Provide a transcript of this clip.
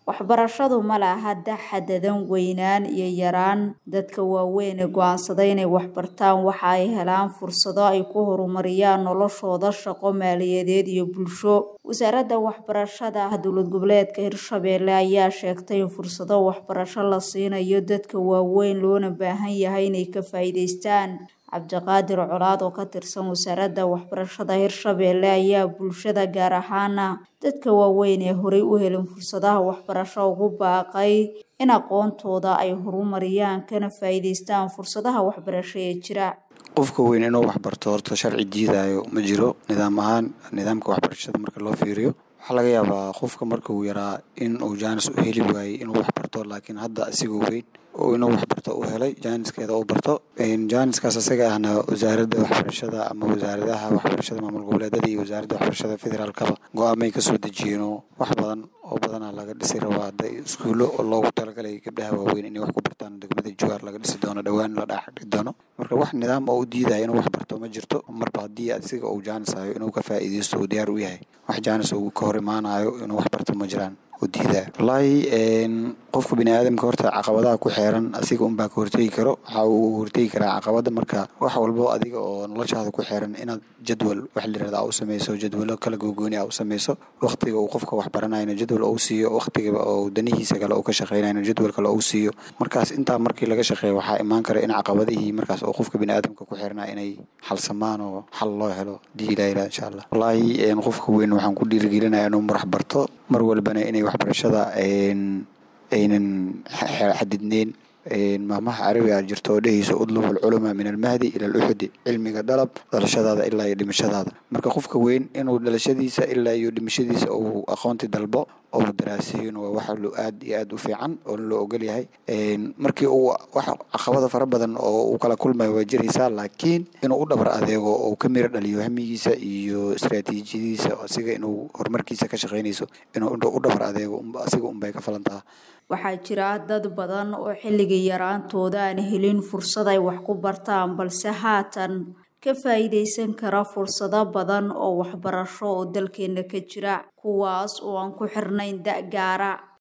Waxbarashadu ma laha xaddidan weynaan iyo yaraan. Dadka waaweyn ee go'aansaday inay wax bartaan waxa ay helaan fursado ay ku horumariyaan noloshooda shaqo, maaliyadeed iyo bulsho. Wasaaradda Waxbarashada Dowlad Goboleedka Hirshabelle ayaa sheegtay in fursado waxbarasho la siinayo dadka waaweyn loona baahan yahay inay ka faa'iidaystaan. Cabdiqaadir Colaad oo ka tirsan Wasaaradda Waxbarashada Hirshabelle ayaa bulshada gaar ahaan dadka waaweyn ee horey u helin fursadaha waxbarasho ugu baaqay in aqoontooda ay horumariyaan kana faa'iidaystaan fursadaha waxbarasho ee jira. Qofka weyn inuu wax barto horta sharci diidayo ma jiro nidaam ahaan nidaamka waxbarashada marka loo fiiriyo waxaa laga yaabaa qofka marka uu yaraa in uu jaanis u heli waayey inuu wax barto laakiin hadda asigoo weyn oo inuu wax barto u helay jaaniskeeda uu barto jaaniskaas asaga ahna wasaaradda waxbarashada ama wasaaradaha waxbarashada maamul goboleedyada iyo wasaaradda waxbarashada federaalkaba go-aamay ka soo dejiyeen oo wax badan oo badanaa laga dhisi rabaa hadda iskuulo oo loogu talagalay gabdhaha waaweyn inay wax ku bartaan degmada Jowhar laga dhisi doono dhowaan la dhex dhigi doono marka wax nidaam oo u diidaya inuu wax barto ma jirto marba haddii asiga uu jaanis hayo inuu ka faa'iidaysto uu diyaar u yahay wax jaanis uu ka hor imaanayo inuu wax barto ma jiraan u diidaya wallaahi qofka bini aadamka horta caqabadaha ku xeeran asiga unbaa ka hortegi karo waxa uu hortegi karaa caqabada marka wax walbo adiga oo noloshaada ku xeeran inaad jadwal wax la yirahdo u sameyso jadwalo kala gogooni ah u sameyso waqtiga uu qofka wax baranayna jadwal uu siiyo waqtiga uu danihiisa kale uu ka shaqeynayna jadwal kale uu siiyo markaas intaa markii laga shaqeeyo waxaa imaan kara in caqabadihii markaas oo qofka bini aadamka ku xeernaa inay xalsamaan oo xal loo helo hadii ilaa ilaa insha allah wallaahi qofka weyn waxaan ku dhiirigelinayaa inuu marax barto mar walbana inay waxbarashada aynan xadidneyn maamaha carabiga jirto oo dhehayso udlub alculamaa min almahdi ila aluxudi cilmiga dalab dhalashadaada ilaa iyo dhimashadaada marka qofka weyn inuu dhalashadiisa ilaa iyo dhimashadiisa uu aqoonti dalbo oo daraasiyona waa wax aad iyo aad u fiican oo loo ogol yahay markii uu wax caqabada fara badan oo uu kala kulmayo waa jiraysaa laakiin inuu u dhabar adeego oo ka miro dhaliyo hamigiisa iyo istaraatiijiyadiisa asiga inuu horumarkiisa ka shaqeynayso inuu u dhabar adeego asiga unbay ka falantaha waxaa jira dad badan oo xilligii yaraantooda aan helin fursad ay wax ku bartaan balse haatan ka faa'iidaysan kara fursado badan oo waxbarasho oo dalkeena ka jira kuwaas oo aan ku xirnayn da' gaara